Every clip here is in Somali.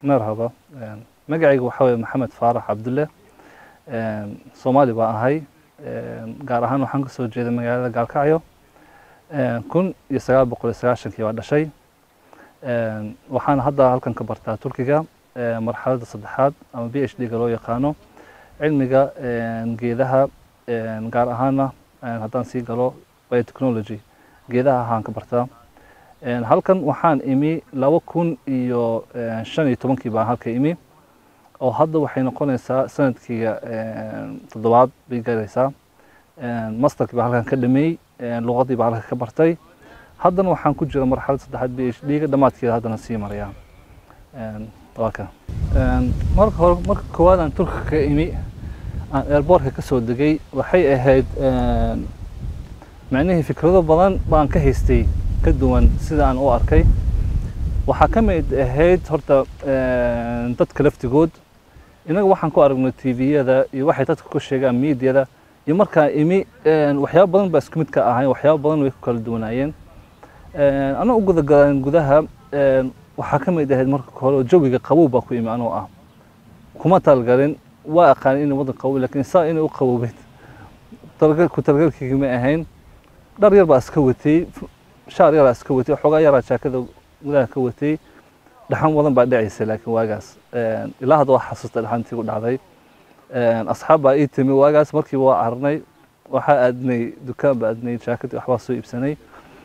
marhaba magacayga waxaa weeye maxamed faarax cabdulle soomaali baan ahay gaar ahaan waxaan ka soo jeeday magaalada gaalkacyo kun iyo sagaal boqol iyo sagaashankii baa dhashay waxaan hadda halkan ka bartaa turkiga marxaladda saddexaad ama b h d ga loo yaqaano cilmiga geedaha gaar ahaana haddaan sii galo biotechnology geedaha ahaan ka bartaa halkan waxaan imi laba kun iyo shan iyo tobankii baan halka imi oo hadda waxay noqonaysaa sanadkiiga toddobaad bay galaysaa masterkii baa halkan ka dhameeyey luqadii baa halkan ka bartay haddana waxaan ku jira marxalad saddexaad b h d ga dhammaadkeeda haddana sii maraya waa ka marka hore marka koowaad aan turka ka imi aan airbortka ka soo degay waxay ahayd macnihii fikrado badan baan ka haystay ka duwan sida aan u arkay waxaa ka mid ahayd horta dadka laftigood inaga waxaan ku aragnay tviyada iyo waxay dadka ku sheegaan miidyada iyo markaa imi waxyaaba badan baa isku mid ka ahayn waxyaaba badan way ku kala duwanaayeen anoo u gudagalan gudaha waxaa ka mid ahayd marka hore jawiga qabow baa ku imi anoo ah kuma talgalin waa aqaan inay wadan qabow laakiin saa inay u qabowbeed ku talgalkayga ma ahayn dhar yar baa iska watay shaar yaraa iska watay xoogaa yaraa jaakada gudaha ka watay dhaxan wadan baa dhacaysa laakiin waagaas ilaa hadda waa xasuusta dhaxantii ku dhacday asxaab baa ii timi waagaas markiiba waa carnay waxaa aadnay dukaan baa aadnay jaakadii waxbaa soo iibsanay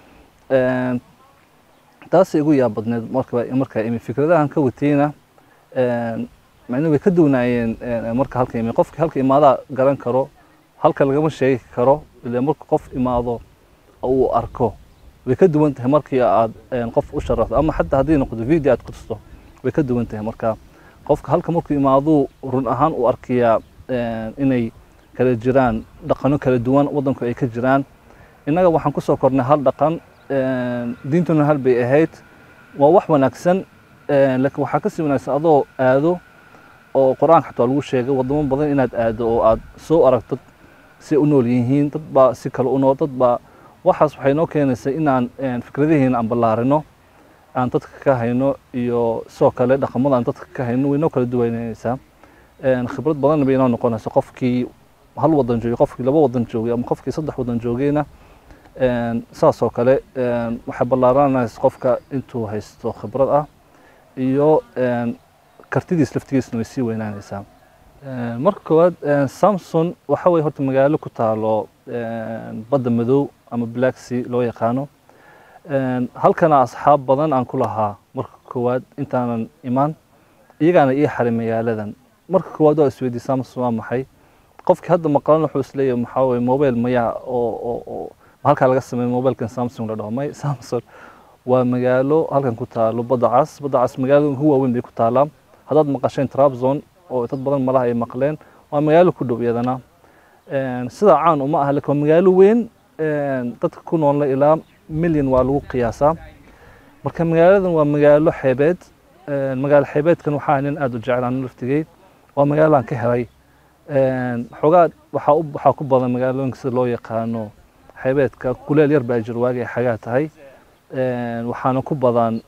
taasay igu yaab badneed markaa imi fikradahan ka watayna macnuu way ka duwanaayeen marka halka imi qofki halka imaadaa garan karo halka lagama sheegi karo ila marka qof imaado uu arko way ka duwan tahay markii aad qof u sharaxdo ama xataa haddii noqdo video aad ku tusto way ka duwan tahay marka qofka halka markuu imaaduu run ahaan u arkayaa inay kala jiraan dhaqano kala duwan waddanku ay ka jiraan innaga waxaan kusoo kornay hal dhaqan diintuna hal bay ahayd waa wax wanaagsan laakiin waxaa kasii wanaagsan adoo aado oo qur-aanka xataa lagu sheegay wadamo badan inaad aado oo aad soo aragto si u nool yihiin dad baa si kale u nool dad baa waxaas waxay noo keenaysaa inaan fikradihiina aan ballaarino aan dadka ka hayno iyo sidoo kale dhaqamada aan dadka ka hayno way noo kala duwanaysaa khibrad badanna bay inoo noqonaysa qofkii hal wadan joogay qofkii laba wadan joogay ama qofkii saddex wadan joogayna saas oo kale waxay ballaaranaysa qofka intuu haysto khibrad ah iyo kartidiis laftigiisna way sii weynaanaysaa marka koowaad samson waxa weye horta magaalo ku taalo badda madow ama black sea loo yaqaano halkana asxaab badan aan ku lahaa marka koowaad intaanan imaan iyagaana ii xaray magaaladan marka koowaad waa isweydiy samson waa maxay qofkii hadda maqlan wuxuu isleeyahay maxaa weye mobile mayaa oo oo halkaa laga sameeyo mobilkan samsung la dhaho may samson waa magaalo halkan ku taalo badda cas badda cas magaalada ugu waaweyn bay ku taalaa haddaad maqasheen trabzon oo dad badan malaha ay maqleen waa magaalo ku dhow iyadana sidaa caan uma aha lakin waa magaalo weyn dadka ku noolna ilaa milyan waa lagu qiyaasaa marka magaaladan waa magaalo xeebeed magaalo xeebeedkan waxaa nin aada u jecel aan laftigey waa magaalaan ka helay xoogaa waxaa waxaa ku badan magaalooyinka sida loo yaqaano xeebeedka kuleel yar baa jir waagay xagaa tahay waxaana ku badan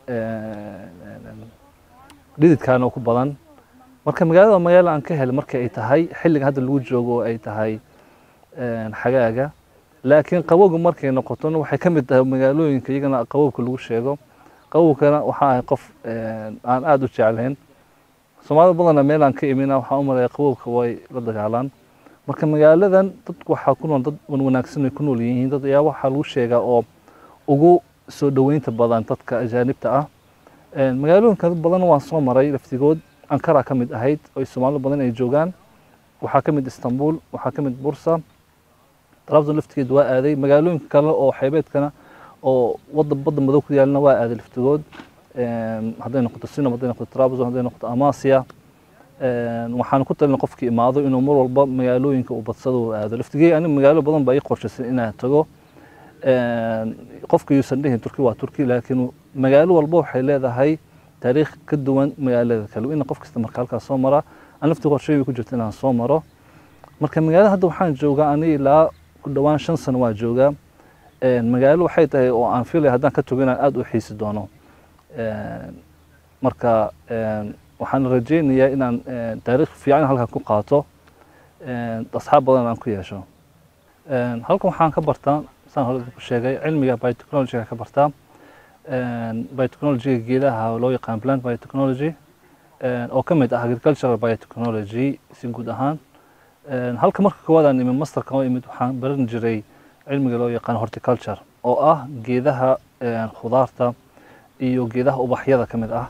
dhididkaana ku badan marka magaalada magaalo aan ka helay marka ay tahay xilliga hadda lagu joogo oo ay tahay xagaaga laakiin qabowga markay noqotona waxay ka mid tahay magaalooyinka iyagana qabowka lagu sheego qabowkana waxaa ahay qof aan aada u jeclayn soomaalida badanna meel aan ka imina waxaan u malaya qabowka way la dagaalaan marka magaaladan dadku waxaa ku nool dad wanaagsan ay ku nool yihiin dad ayaa waxaa lagu sheegaa oo ugu soo dhoweynta badan dadka ajaanibta ah magaalooyinka dad badan waan soo maray laftigood ankara ka mid ahayd oo soomaalida badan ay joogaan waxaa ka mid istanbul waxaa ka mid bursa trabzon laftigeed waa aaday magaalooyinka kale oo xeebeedkana oo wada badda madow ku yaalna waa aaday laftigood hadday noqoto sinam hadday noqoto trabzon hadday noqoto amasia waxaan ku talina qofkii imaado inuu mar walba magaalooyinka uu badsado uu aado laftigey ani magaalo badan baa ii qorshaysan inaan tago qofka yuusan dhihin turki waa turki laakiin magaalo walba waxay leedahay taariikh ka duwan magaalada kale ina qof kasta marka halkaas soo maraa aan laftii qorshay ku jirta inaan soo maro marka magaalada hadda waxaan joogaa ani ilaa ku dhowaan shan sano waa joogaa magaalo waxay tahay oo aan filay haddaan ka tago inaan aada u xiisi doono marka waxaan rajeynayaa inaan taariikh fiican halkan ku qaato asxaab badan aan ku yeesho halkan waxaan ka bartaa saan hore ku sheegay cilmiga biotechnologyga ka bartaa biotechnologyga geedaha loo yaqaan plant biotechnology oo ka mid ah agricultural biotechnology si guud ahaan halka marka koowaad aan imid masterka oo imid waxaan baran jiray cilmiga loo yaqaan horticulture oo ah geedaha khudaarta iyo geedaha ubaxyada ka mid ah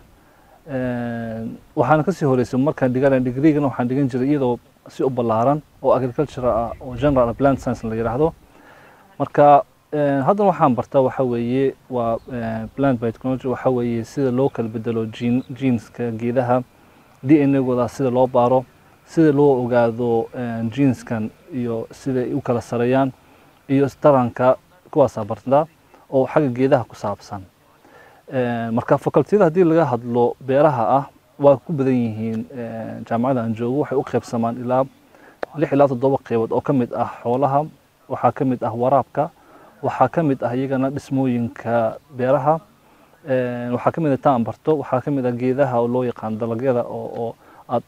waxaana kasii horeysay markaan dhiganay degreegana waxaan dhigan jiray iyadoo si u ballaaran oo agriculture ah oo general plant science la yidhaahdo marka haddana waxaan bartaa waxa weeye waa plant biotechnology waxa weeye sida loo kala bedelo gene geneska geedaha d n a-gooda sida loo baaro sida loo ogaado geneskan iyo siday u kala sareeyaan iyo taranka kuwaasaa bartaa oo xagga geedaha ku saabsan marka facultiyada haddii laga hadlo beeraha ah waa ku badan yihiin jaamacada aan joogo waxay u qaybsamaan ilaa lix ilaa toddoba qeybood oo ka mid ah xoolaha waxaa ka mid ah waraabka waxaa ka mid ah iyagana dhismooyinka beeraha waxaa ka mid ah taan barto waxaa ka mid ah geedaha oo loo yaqaan dalagyada oo oo aad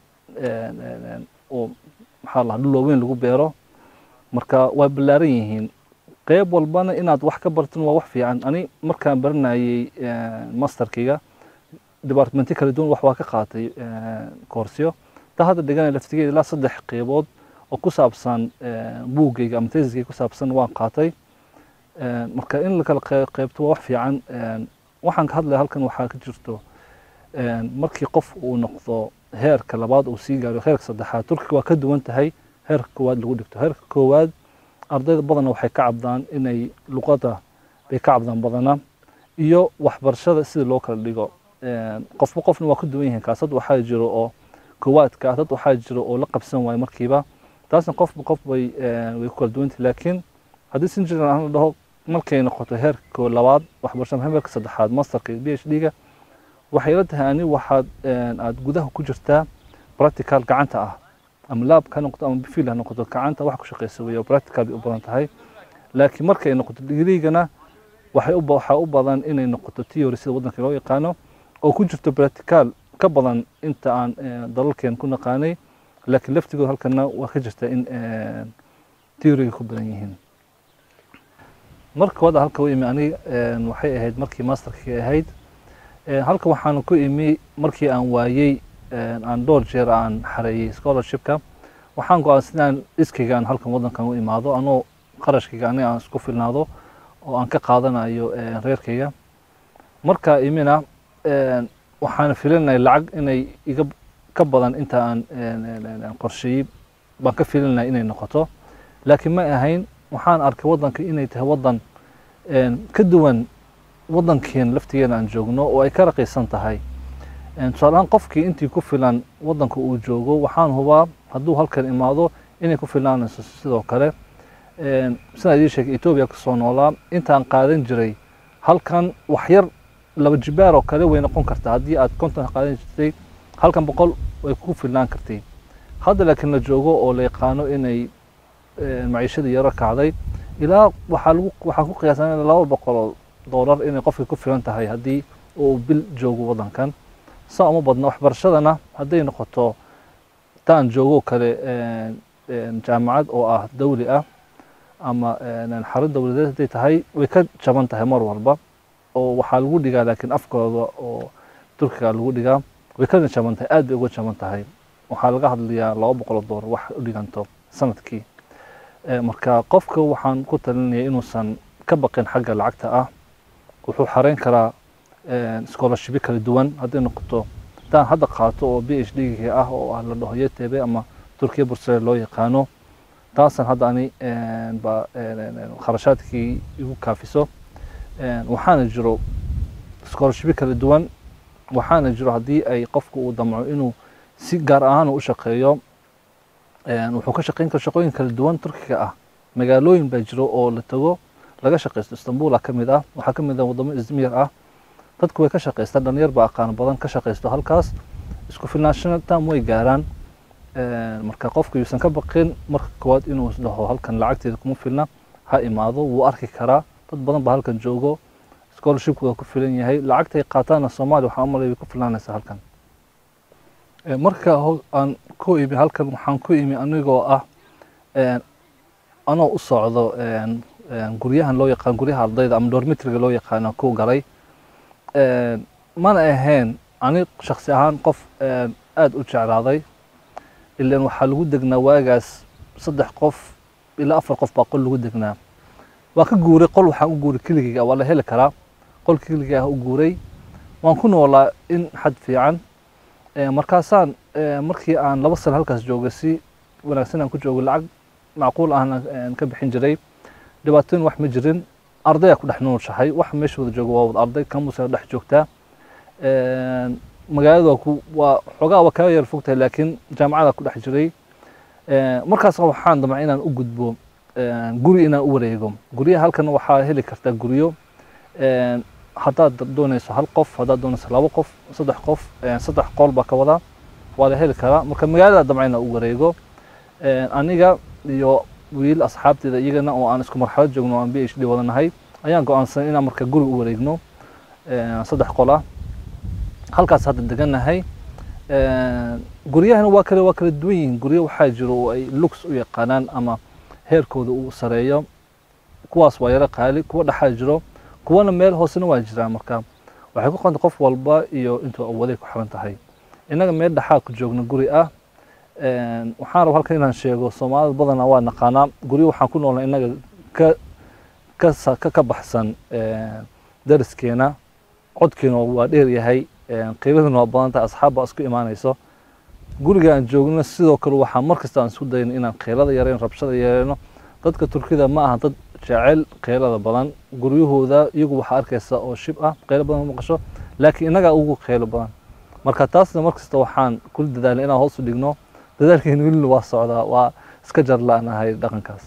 oo maxaa la dhul waaweyn lagu beero marka waa ballaaran yihiin qeyb walbana inaad wax ka bartin waa wax fiican ani markaan baranayay masterkiga departmenti kala duwan wax waa ka qaatay koorsyo ta hadda dhiganay laftigeeda ilaa saddex qeybood oo ku saabsan buuggayga ama tesiskayga ku saabsan waan qaatay marka in la kala qeybto waa wax fiican waxaan ka hadlaya halkan waxaa ka jirto markii qof uu noqdo heerka labaad uu sii gaaro heerka saddexaad turkiga waa ka duwan tahay heerka koowaad lagu dhigto heerka koowaad ardayda badanna waxay ka cabdaan inay luqada bay ka cabdaan badana iyo waxbarashada sida loo kala dhigo qofba qofna waa ka duwan yihiin kaas dad waxaa jiro oo koowaadka ah dad waxaa jiro oo la qabsan waayo markiiba taasna qofba qof way way ku kala duwantahay laakiin haddii si jiran aan la dhaho markay noqoto heerka labaad waxbarashada heerka saddexaad masterka iyo b h d-ga waxay la tahay ani waxaad aad gudaha ku jirtaa practical gacanta ah ama laab ha noqoto ama bifil ha noqoto gacanta wax ku shaqeysa weeye practical bay u badan tahay laakiin markay noqoto digriigana waxay u waxaa u badan inay noqoto theory sida waddanka loo yaqaano oo ku jirto practical ka badan inta aan dalalkeen ku naqaanay laakiin laftigooda halkana waa ka jirta in theoryga ku badan yihiin marka wada halka u imi aniga waxay ahayd markii masterkii ahayd halka waxaan ku imi markii aan waayey aan dhowr jeer aan xareeyey scholarshipka waxaan go-aansan inaan iskayga aan halkan waddankan u imaado anoo qarashkayga aniga aan isku filnaado oo aan ka qaadanayo reerkayga marka imina waxaan filinaya lacag inay iga ka badan inta aan qorsheeyey baan ka filinaya inay noqoto laakiin ma ahayn waxaan arkay waddanka inay tahay waddan ka duwan waddankeen laftigeena aan joogno oo ay ka raqiisan tahay tusaaleahaan qofkii intii ku filan waddanka uu joogo waxaan hubaa hadduu halkan imaado inay ku filaanayso sidoo kale sidaan idiin sheegay etoobiya kasoo noolaa intaan qaadan jiray halkan wax yar laba jibaar oo kale way noqon kartaa haddii aad konton qaadan jirtay halkan boqol way ku filnaan kartay hadda laakiin la joogo oo la yaqaano inay maciishadii yaro kacday ilaa waxaa lagu waxaan ku qiyaasan laba boqol oo doolar inay qofka ku filan tahay haddii uu bil joogo waddankan saa uma badna waxbarashadana hadday noqoto taan joogo kale jaamacad oo ah dawli ah ama xarun dowladeed hadday tahay way ka jaban tahay mar walba oo waxaa lagu dhigaa laakiin afkooda oo turkiga lagu dhigaa way ka jaban tahay aad bay uga jaban tahay waxaa laga hadlayaa laba boqol oo doolar wax u dhiganto sanadkii marka qofka waxaan ku talinaya inuusan ka baqin xagga lacagta ah wuxuu xareyn karaa scholarshipyo kala duwan hadday noqoto haddaan hadda qaato oo b h d ah oo ah la dhaho ytb ama turkiya bursare loo yaqaano taasan hadda ani ba kharashaadkii igu kaafiso waxaana jiro scholarshipyo kala duwan waxaana jiro haddii ay qofku uu damco inuu si gaar ahaan u shaqeeyo wuxuu ka shaqeyn kara shaqooyin kala duwan turkiga ah magaalooyin baa jiro oo la tago laga shaqeysto istanbula ka mid ah waxaa ka mid ah wadamo izmir ah dadku way ka shaqeystaan dhalinyar baa aqaan badan ka shaqeysto halkaas isku filnaashana tam way gaaraan marka qofku yuusan ka baqin marka koowaad inuu dhaho halkan lacagteeda kuma filna ha imaado wuu arki karaa dad badan baa halkan joogo scholarshipku waa ku filan yahay lacagtay qaataana soomaaliya waxaa umalay way ku filnaanaysaa halkan Eh, marka ho- aan ku imi halkan waxaan ku imi anigoo ah een, anoo u socdo een, een, guryahan loo yaqaan guryaha ardayda ama dormitriga loo yaqaano ku galay Een, mana ahayn ani shaksi ahaan qof een, aad u jeclaaday ilan waxaa lagu degnaa waagaas saddex qof ilaa afar qof baa qol lagu degnaa waa ka guuray qol waxaan u guuray keligeyga waa la heli karaa qol keligeyga ah u guuray waan ku noolaa in xad fiican Eh, markaasaan eh, markii aan laba sano halkaas joogay si wanaagsan aan ku joogay lacag macquul ahna aan ka bixin jiray dhibaatooyin wax ma jirin ardayaa ku dhex nooshahay wax meesha wada jooga waa wada arday kamusa dhex joogtaa Een, magaalada waa ku waa xoogaa waa kaga yar fogtahay laakiin jaamacada ku dhex jiray Een, markaas waxaan damcay inaan u gudbo een, guri inaan u wareego guryaha halkan waxaa heli kartaa guryo een, haddaad doonayso hal qof haddaad doonayso labo qof saddex qof een, saddex qool baa ka wadaa waa la heli karaa marka magaalada damcay inaan u wareego Een, aniga iyo wiil asxaabteeda iyagana oo aan isku marxalad joogno oo aan b h d wadanahay ayaan go-aansanay inaan marka guri u wareegno een, saddex qol ah halkaas hadda deganahay Een, guryahana waa kale waa kala duwan yihiin guryo waxaa jiro oo ay lux u yaqaanaan ama heerkooda uu sareeyo kuwaas waa yaro qaali kuwa dhexaa jiro kuwana meel hoosena waa jiraan marka waxay ku qontay qof walba iyo intuu awooday ku xiran tahay innaga meel dhexaa ku joogna guri ah Een, waxaan raba halkan inaan sheego soomaalida badanaa waa naqaanaa guryo waxaan ku noolnay innaga ka ka sa- ka ka baxsan een, dariskeena codkeena waa dheer yahay een, qiimaduna waa badan tahay asxaab baa isku imaanayso guriga aan joogno sidoo kale waxaa mar kasta aan isku dayno inaan qeylada yareyno rabshada yareyno dadka turkida ma aha dad jecel qeylada badan guryahooda iyagu waxaa arkaysa oo shib ah qeylo badan ma maqasho laakiin innagaa ugu qeylo badan marka taasna mar kasta waxaan kula dadaalnay inaan hoos u dhigno dadaalkeena welina waa socdaa waa iska jar la-nahay dhaqankaas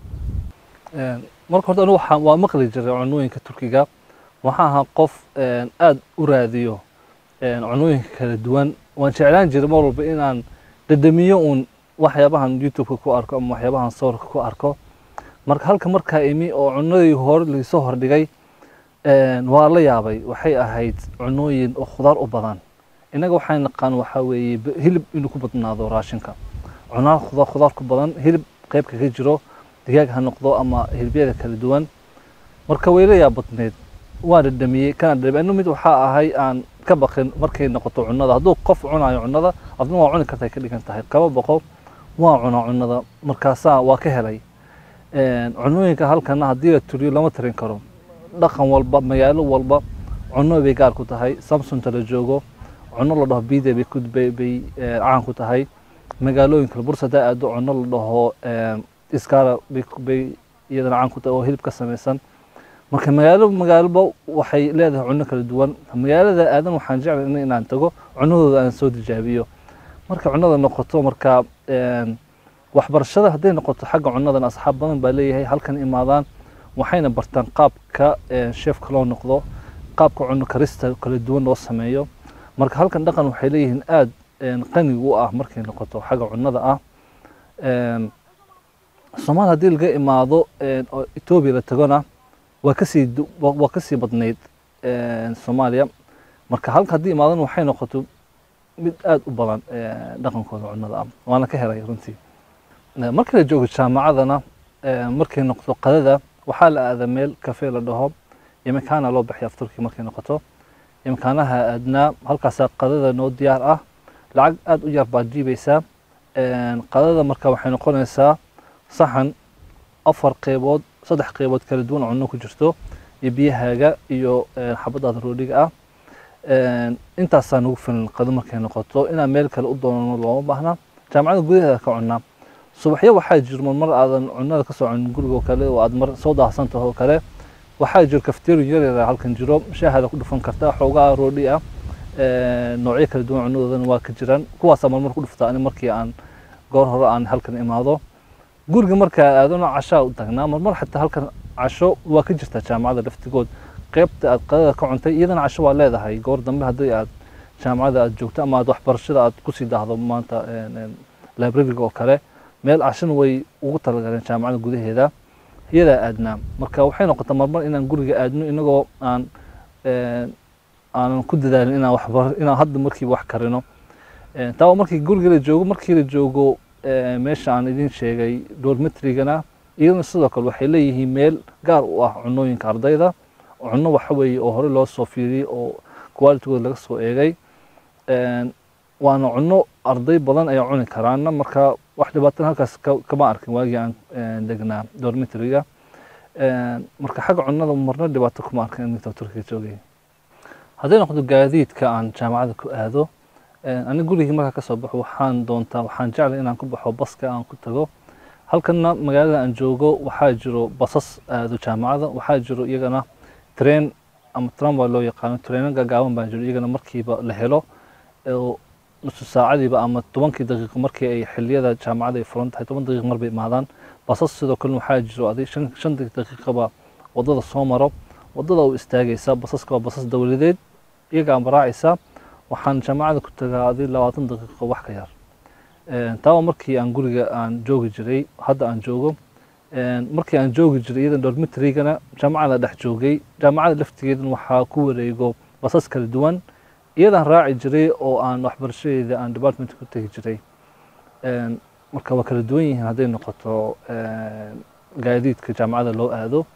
Een, marka horta anigu waxaan waa maqli jiray cunooyinka turkiga waxaan ahaa qof een, aad u raadiyo een, cunooyinka kala duwan waan jeclaan jiray mar walba inaan dhadhamiyo uun waxyaabahan youtube-ka ku arko ama waxyaabahan sawirka ku arko marka halka markaa imi oo cunadii hore laisoo hordhigay een, waa la yaabay waxay ahayd cunooyin oo khudaar u badan innaga waxaan naqaan waxaa weeye b- hilib inuu ku badnaado raashinka cunaa khudaar khudaar ku badan hilib qayb kaga jiro digaag ha noqdo ama hilibyada kala duwan marka way la yaabadneed waan dhadhamiyey kana dhadhamiyey anu mid waxaa ahay aan ka baqin markay noqoto cunada hadduu qof cunayo cunada adna waa cuni kartay ka dhigan tahay kaba boqo waa cunaa cunada markaasaa waa ka helay Een, cunooyinka halkana haddii la turiyo lama tarin karo dhaqan walba magaalo walba cuno bay gaar ku tahay samsonta la joogo cuno la dhaho bide bay ku bay, bay eh, caan ku tahay magaalooyinka bursa hadaa aado cuno la dhaho eh, iskara bay, ku- bay iyadana caan ku tahay oo hilib ka samaysan marka magaalo magaaloba waxay leedahay cuno kala duwan magaalada aadan waxaan jeclay in- inaan tago cunadooda aan soo tijaabiyo marka cunada noqoto marka een, waxbarashada hadday noqoto xagga cunadan asxaab badan baa leeyahay halkan imaadaan waxayna bartaan qaabka een, sheefka loo noqdo qaabka cuno karista kala duwan loo sameeyo marka halkan dhaqan waxay leeyihiin aad een, qani u ah markay noqoto xagga cunada ah Een, soomaal haddii laga imaado een, oo etoobiya la tagona waa kasii du- waa waa kasii badnayd een, soomaaliya marka halka haddii imaadan waxay noqoto mid aad u badan een, dhaqankooda cunada ah waana ka helay runtii Ee, markii la joogo jaamacadana ee, markay noqoto qadada waxaa la aadaa meel kafee la dhaho imikaana loo bixiya afturkii markay noqoto imikaanaha aadnaa halkaasaa qadada noo diyaar ah lacag aad u yar baad jiibaysaa Een, qadada marka waxay noqonaysaa saxan afar qeybood saddex qeybood kala duwan oo cunno ku jirto iyo biyahaaga iyo een, xabadaada roodhiga ah Een, intaasaa nagu filan qado markay noqoto inaan meel kale u doonano looma baahna jaamacada gudaheeda ka cunaa subaxyo waxaa jiro mar aadan cunada ka soo cunin guriga oo kale oo aad mar soo daahsan taho oo kale waxaa jiro cafeteria yar yar halkan jiro shaahada ku dhufan kartaa xoogaa roodhi ah Ee, noocyo kala duwan cunadoodana waa ka jiraan kuwaasaa marmar ku dhuftaa ani markii aan goor hore aan halkan imaado guriga markaa aadano cashaa u tagnaa marmar xataa halkan casho waa ka jirtaa jaamacada laftigood qeybta aad qadada ka cuntay iyadana casho waa leedahay goor dambe haddii aad jaamacada aad joogto ama aad waxbarashada aad kusii daahdo maanta een, een, librariga oo kale meel cashana way ugu talagaleen jaamacada gudaheeda iyadaa aadnaa marka waxay noqotaa marmar inaan guriga aadno inagoo aan een, aanan ku dadaalin inaan waxbar inaan hadda markiiba wax karino taa waa markii guriga la joogo markii la joogo meesha aan idin sheegay dormitrigana iyaduna sidoo kale waxay leeyihiin meel gaar u ah cunooyinka ardayda cunno waxa weeye oo hore loo soo fiiriyey oo qualitygooda laga soo eegay waana cunno arday badan ayaa cuni karaana marka wax dhibaatana halkaas kama arkin waagii aan degnaa dormitriga marka xagga cunnada marna dhibaato kuma arkin inta turkiga joogay hadday noqdo gaadiidka aan jaamacada ku aado ani gurigii markaa kasoo baxo waxaan doontaa waxaan jeclay inaan ku baxo baska aan ku tago halkana magaalada aan joogo waxaa jiro basas aado jaamacada waxaa jiro iyagana train ama tramway loo yaqaano traino gaagaaban baa jiro iyagana markiiba la helo nusu saacadiiba ama tobankii daqiiqo markii ay xiliyada jaamacada ay furan tahay toban daqiiq mar bay imaadaan basas sidoo kale waxaa jiro adig shan shan daqiiqaba wadada soo maro wadada u istaagaysa basaska waa basas dowladeed iyaga aan baraacaysa waxaan jaamacada ku tagaa adig labaatan daqiiqo wax ka yar taa waa markii aan guriga aan joogi jiray hadda aan joogo markii aan joogi jiray iyadan dormitrigana jaamacada dhex joogay jaamacada laftigeedan waxaa ku wareego basas kala duwan iyadaan raaci jiray oo aan waxbarashadeeda aan department ku tegi jiray marka waa kala duwan yihiin hadday noqoto gaadiidka jaamacada loo aado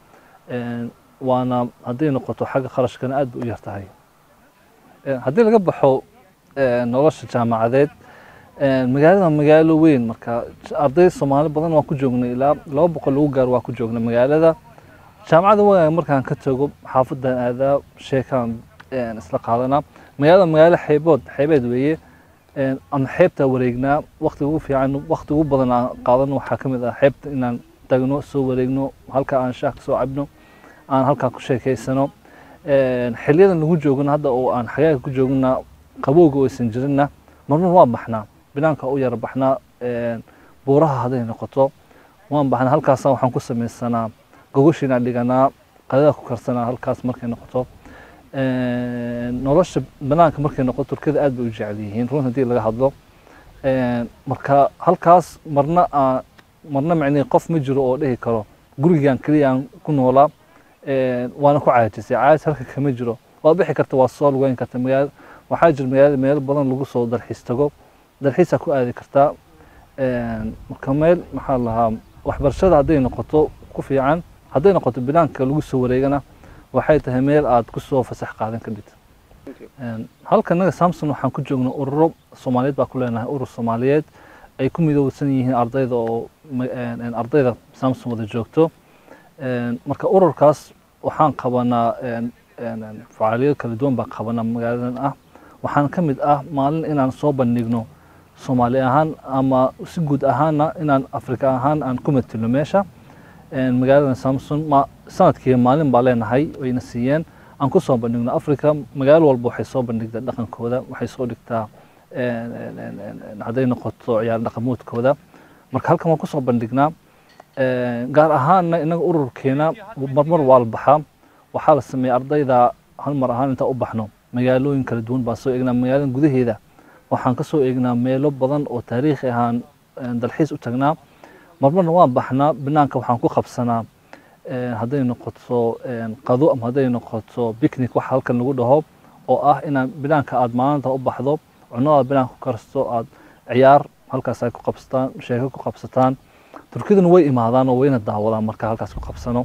waana hadday noqoto xagga kharashkana aad bay u yar tahay haddii laga baxo nolosha jaamacadeed magaalada magaalo weyn marka arday soomaali badan waan ku joognay ilaa laba boqol lagu gaaro waa ku joognay magaalada jaamacada waaga markaan ka tago xaafadan aadaa sheekaan isla qaadanaa magaalada magaalo xeebood xeebeed weeye ama xeebtaa wareegnaa waktiga ugu fiican wakti ugu badan aan qaadano waxaa ka mid ah xeebta inaan tagno soo wareegno halka aan shaah kasoo cabno aan halkaa ku sheekeysano xiliyadan lagu joogno hadda oo aan xagaaga ku joogna qabowga oo aysan jirinna marmar waan baxnaa binaanka u yara baxnaa buuraha hadday noqoto waan baxnaa halkaasa waxaan ku samaysanaa gogoshiinaan dhiganaa qadada ku karsanaa halkaas markay noqoto nolosha banaanka markay noqoto turkida aad bay u jecel yihiin run haddii laga hadlo marka halkaas marna marna micnihii qof ma jiro oo dhihi karo gurigaan keliya aan ku noolaa waana ku caajisay caajis halka kama jiro waad bixi karta waa soo lugeyn karta magaala waxaa jira magaalada meelo badan lagu soo dalxiis tago dalxiisaa ku aadi kartaa marka meel maxaa lahaa waxbarashada hadday noqoto ku fiican hadday noqoto binaanka lagu soo wareegana waxay tahay meel aad ku soo fasax qaadan kadhid halka naga samson waxaan ku joognaa ururo soomaaliyeed baa ku leenahay urur soomaaliyeed ay ku midowsan yihiin ardayda oo ardayda samson wada joogto marka ururkaas waxaan qabanaa facaaliyado kala duwan baan qabanaa magaaladan ah waxaan ka mid ah maalin inaan soo bandhigno soomaali ahaan ama si guud ahaana inaan afrika ahaan aan ku matilno meesha magaaladan samson ma sanadkii maalin baa leenahay wayna siiyeen aan ku soo bandhigno africa magaalo walba waxay soo bandhigtaa dhaqankooda waxay soo dhigtaa hadday noqoto ciyaar dhaqamoodkooda marka halkan waan kusoo bandhignaa gaar ahaanna inaga ururkeena marmar waa la baxaa waxaa la sameeya ardayda hal mar ahaan intaan u baxno magaalooyin kala duwan baan soo eegnaa magaalada gudaheeda waxaan ka soo eegnaa meelo badan oo taariikhi ahaan dalxiis u tagnaa marmarna waan baxnaa banaanka waxaan ku qabsanaa hadday noqoto qado ama hadday noqoto picnic waxa halkan lagu dhaho oo ah inaan banaanka aad maalinta u baxdo cunadaad banaanka ku karsto aad ciyaar halkaas ay ku qabsataan sheeko ku qabsataan turkiduna way imaadaan oo wayna daawadaan marka halkaas ku qabsano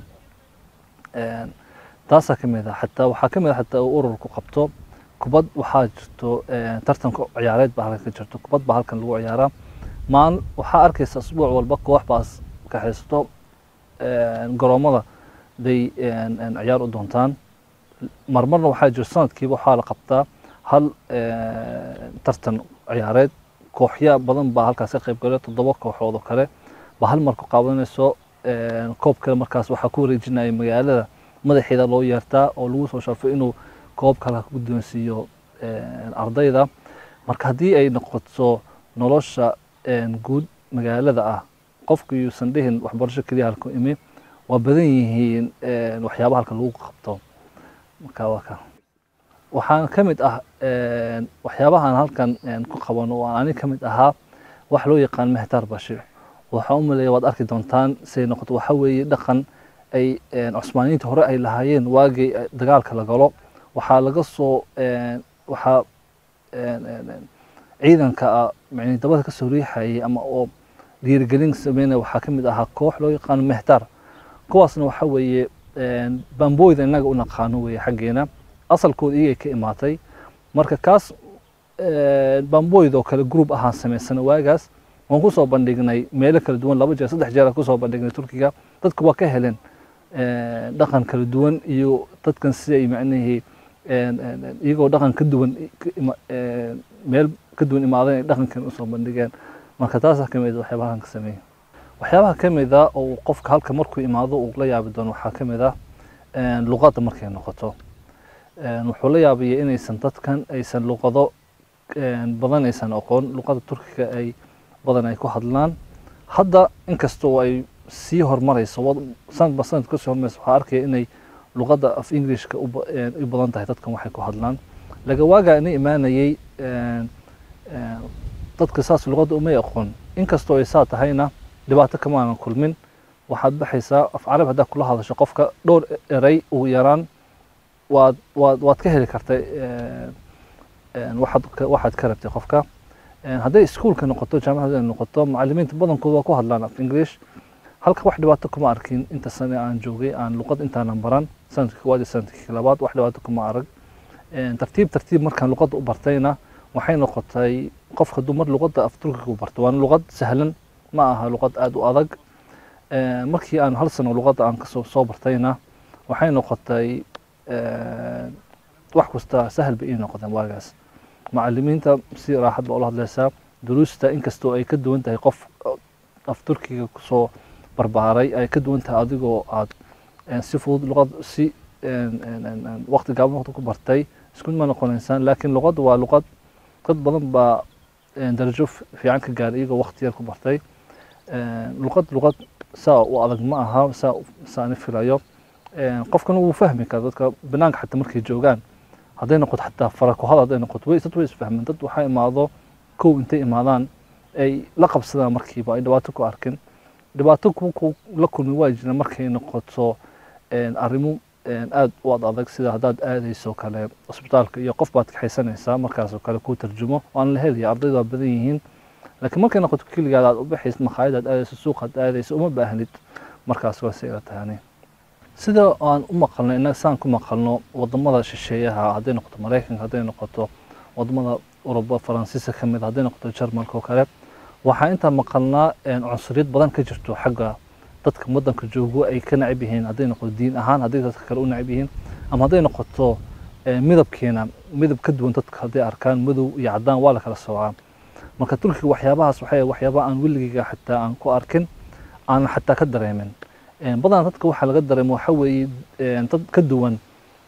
taasaa ka mid ah xataa waxaa ka mid ah xataa uu ururku qabto kubad waxaa jirto tartanka ciyaareed baa halkan ka jirto kubad baa halkan lagu ciyaaraa maalin waxaa arkaysa asbuuc walba koox baas kaxaysto garoomada bay ciyaar u doontaan marmarna waxaa jiro sanadkiiba waxaa la qabtaa hal tartan ciyaareed kooxya badan baa halkaas ka qayb galay toddoba kooxood oo kale baa hal mar ku qaadanayso koob kale markaas waxaa ku wareejinaya magaalada madaxeeda loo yeertaa oo lagu soo sharfay inuu koob kale ku guddoonsiiyo ardayda marka haddii ay noqoto nolosha guud magaalada ah qofku yuusan dhihin waxbarasho keliya halku imi waa badan yihiin waxyaabaha halka lagu qabto marka waa ka waxaan ka mid ah waxyaabahan halkan ku qabano oo ani ka mid ahaa wax loo yaqaan mehtar bashir waxaan u maleeya waad arki doontaan siday noqoto waxa weeye dhaqan ay cusmaaniyiinta hore ay lahaayeen waagii dagaalka la galo waxaa laga soo waxaa ciidanka ah yani dabada ka soo riixayay ama oo dhiirigelin sameynaya waxaa ka mid ahaa koox loo yaqaano mehtar kuwaasna waxa weeye bambooyda innaga u naqaano weeye xaggeena asalkooda iyagay ka imaatay marka kaas bambooyda oo kale group ahaan samaysana waagaas waan kusoo bandhignay meelo kala duwan laba jeer saddex jeer aan kusoo bandhignay turkiga dadku waa ka heleen dhaqan kala duwan iyo dadkan siday macnihii iyagoo dhaqan ka duwan meel ka duwan imaadan ay dhaqankan usoo bandhigeen marka taasaa ka mid a waxyaabahan ka sameeya waxyaabaha ka mid a oo qofka halka markuu imaado uu la yaabi doono waxaa ka mid ah luqadda markay noqoto wuxuu la yaabaya inaysan dadkan aysan luqado badan aysan aqoon luqada turkiga ay badan ay ku hadlaan hadda inkastoo ay sii horumarayso sanadba sanad kasii horumarayso waxaa arkaya inay luqadda af englishka u badan tahay dadkan waxay ku hadlaan laga waagaa ina imaanayay dadka saas luqadda umay aqoon inkastoo ay saa tahayna dhibaato kamaanan kulmin waxaad baxaysaa af carabi haddaad kula hadasho qofka dhowr erey ugu yaraan waad waad waad ka heli kartay waxaad waxaad ka rabtay qofka hadday iskuolka noqoto jaamacada noqoto macalimiinta badankooda waa ku hadlaan af english halka wax dhibaato kuma arkin inta sane aan joogay aan luqad intaanan baran sanadkii koowaad iyo sanadkii labaad wax dhibaato kuma arag tartiib tartiib markaan luqadda u bartayna waxay noqotay qofka hadduu mar luqadda af turkiga u barto waana luqad sahlan ma aha luqad aada u adag markii aan hal sano luqadda aan kasoo soo bartayna waxay noqotay wax kasta sahal bay ii noqdeen waagaas macalimiinta si raaxad baa ula hadlaysaa duruusta inkastoo ay ka duwan tahay qof af turkiga kusoo barbaaray ay ka duwan tahay adigoo aad si fudud luqad si waqti gaaban waqti ku bartay isku ma noqonaysaan laakiin luqadda waa luqad dad badan baa darajo fiican ka gaaray iyagoo waqti yar ku bartay luqad luqad saa u adag ma aha saa saani filayo qofkana wuu fahmi kara dadka banaanka xataa markay joogaan hadday noqoto xataa farakuhad hadday noqoto way dad way isfahmeen dad waxaa imaado kow intay imaadaan ay la qabsadaan markiiba ay dhibaato ku arkin dhibaato ku la kulmi waa jira markay noqoto arrimo aada u ad adag sida haddaad aadayso kale cusbitaalka iyo qof baad kaxaysanaysaa markaasoo kale kuu tarjumo waan la helaya ardaydu waa badan yihiin laakiin markay noqoto keligaad aad u baxaysid makhaayad aad aadayso suuqaad aadayso uma baahnid markaas waa si ila tahani sida aan u maqalno innaga saan ku maqalno wadamada shisheeyaha hadday noqoto maraykanka hadday noqoto wadamada uruba faransiiska ka mid hadday noqoto jarmalka oo kale waxaa intaa maqalnaa cunsuriyad badan ka jirto xagga dadka wadanka joogo ay ka nacib yihiin hadday noqoto diin ahaan hadday dadka kale u nacib yihiin ama hadday noqoto midabkeena midab ka duwan dadka hadday arkaan madow iyo caddaan waa la kala soocaa marka turkiga waxyaabahaas waxay waxyaaba aan weligeyga xataa aan ku arkin aan xataa ka dareemin badanaa dadka waxaa laga dareemo waxa weeye dad ka duwan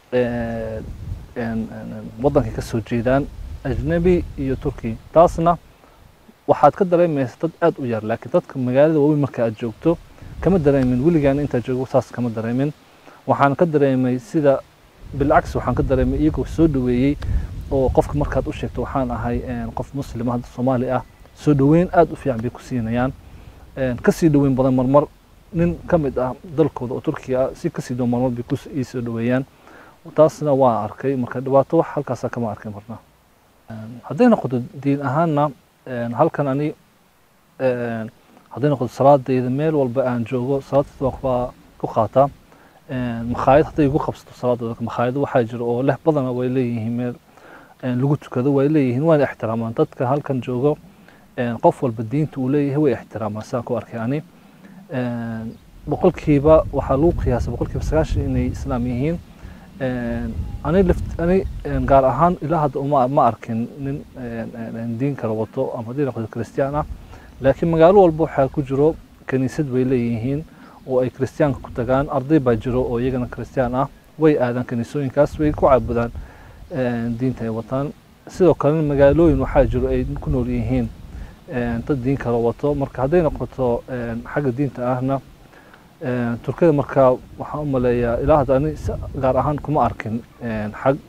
wadankay ka soo jeedaan ajnabi iyo turki taasna waxaad ka dareemaysa dad aada u yar laakiin dadka magaalada waaweyn marka aad joogto kama dareemin weligaan intaad joogo saas kama dareemin waxaan ka dareemay sida bilcaks waxaan ka dareemay iyagoo soo dhaweeyey oo qofka markaad u sheegto waxaan ahay qof muslim hadda soomaali ah soo dhaweyn aada u fiican bay ku siinayaan kasii dhaweyn badan marmar nin ka mid ah dalkooda oo turkiga ah si kasii dhaweyn marmar bay ku ii soo dhaweeyaan taasna waan arkay marka dhibaato wax halkaasa kama arkin marna hadday noqoto diin ahaanna halkan ani hadday noqoto salaadayda meel walba aan joogo salaadayda waa ku qaataa makhaayad hadday igu qabsato salaadooda makhaayado waxaa jira oo leh badana way leeyihiin meel lagu tukado way leeyihiin waana ixtiraamaan dadka halkan joogo qof walba diinta uu leeyahay way ixtiraamaan saan ku arkay ani boqolkiiba waxaa lagu qiyaasay boqolkiiba sagaashan inay islaam yihiin ani lift ani gaar ahaan ilaa hadda uma ma arkin nin diin kala wato ama haddii noqoto christian ah laakiin magaalo walba waxaa ku jiro kaniisad bay leeyihiin oo ay kristiyaanka ku tagaan arday baa jiro oo iyagana christian ah way aadaan kaniisooyinkaas way ku caabudaan diinta ay wataan sidoo kalena magaalooyin waxaa jiro ay ku nool yihiin dad diin kala wato marka hadday noqoto xagga diinta ahna turkida marka waxaan u maleeyaa ilaa hadda ani gaar ahaan kuma arkin xag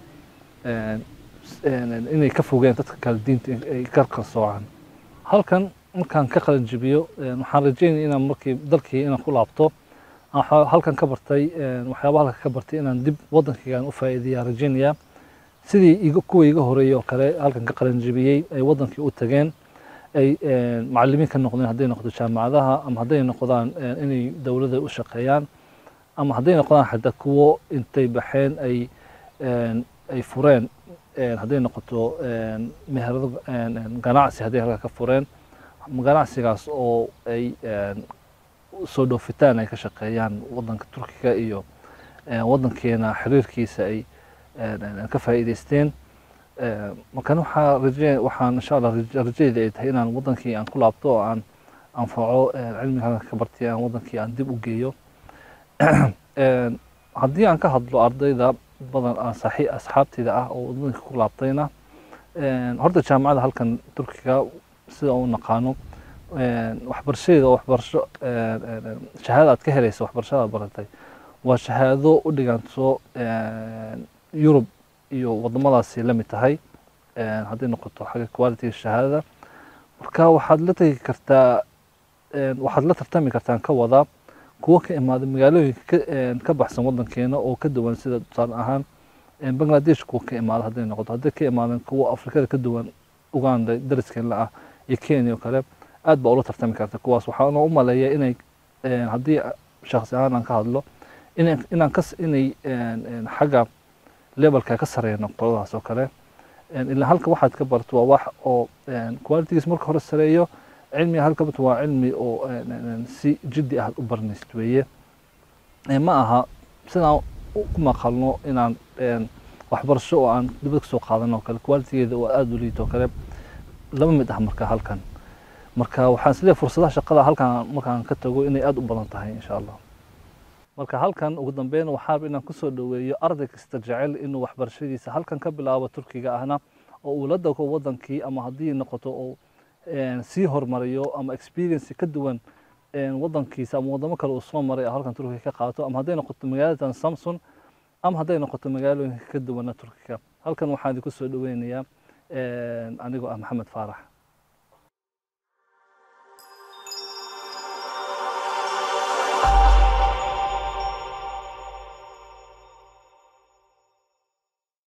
inay ka fogeen dadka kale diinta ay ka kala soocaan halkan markaan ka qalin jibiyo waxaan rajeynaya inaan markii dalkii inaan ku laabto halkan ka bartay waxyaaba halka ka bartay inaan dib wadankaygaan u faa'iideeyaa rajeynayaa sidii iga kuwa iga horeeyey oo kale halkan ka qaranjibiyey ay wadankii u tageen ay macalimiin ka noqdeen hadday noqdo jaamacadaha ama hadday noqdaan inay dowladda u shaqeeyaan ama hadday noqdaan xataa kuwo intay baxeen ay ay fureen hadday noqoto meherado ganacsi hadday halka ka fureen ganacsigaas oo ay soo dhoofitaan ay ka shaqeeyaan wadanka turkiga iyo wadankeena xiriirkiisa ay ka faa'iidaysteen markan waxaa raje waxaan insha allah rajayda ay tahay inaan wadankii aan ku laabto oo aan anfaco cilmiga halka ka bartay aan wadankii aan dib u geeyo haddii aan ka hadlo ardayda badan aan saxi asxaabteyda ah oo wadankii ku laabtayna horta jaamacada halkan turkiga sida u naqaano waxbarashadeeda oo waxbarasho shahaada aad ka helaysa waxbarashada baratay waa shahaado u dhiganto yurub iyo wadamadaasi la mid tahay hadday noqoto xagga quality shahaadada marka waxaad la tegi kartaa waxaad la tartami kartaan ka wada kuwo ka imaada magaalooyinka ka baxsan wadankeena oo ka duwan sida tusaale ahaan bangladesh kuwa ka imaada hadday noqoto hadday ka imaadeen kuwo afrikada ka duwan uganda dariskeena ah iyo kenya oo kale aad baa ula tartami karta kuwaas waxaana u maleeya inay haddii shakhsi ahaan aan ka hadlo inaan kas inay xagga levelka ka sareeyno qoladaas oo kale ilaa halka waxaad ka barto waa wax oo qualitygiis marka hore sareeyo cilmiga halka barto waa cilmi oo si jiddi ah u baranaysid weeye ma aha sidaan ku maqalno inaan waxbarasho oo aan dibad kasoo qaadano oo kale qualitygeeda oo aada u liito oo kale lama mid ah marka halkan marka waxaan isleeyahay fursadaha shaqada halkan markaan ka tago inay aada u badan tahay insha allah marka halkan ugu dambeyn waxaaba inaan kusoo dhoweeyo arday kasta jecel inuu waxbarashadiisa halkan ka bilaabo turkiga ahna oo uu la dago wadankii ama haddii noqoto oo sii hormariyo ama experience ka duwan wadankiisa ama wadamo kale uu soo maray halkan turkiga ka qaato ama hadday noqoto magaaladan samson ama hadday noqoto magaalooyinka ka duwana turkiga halkan waxaan idinku soo dhoweynayaa anigoo ah maxamed faarax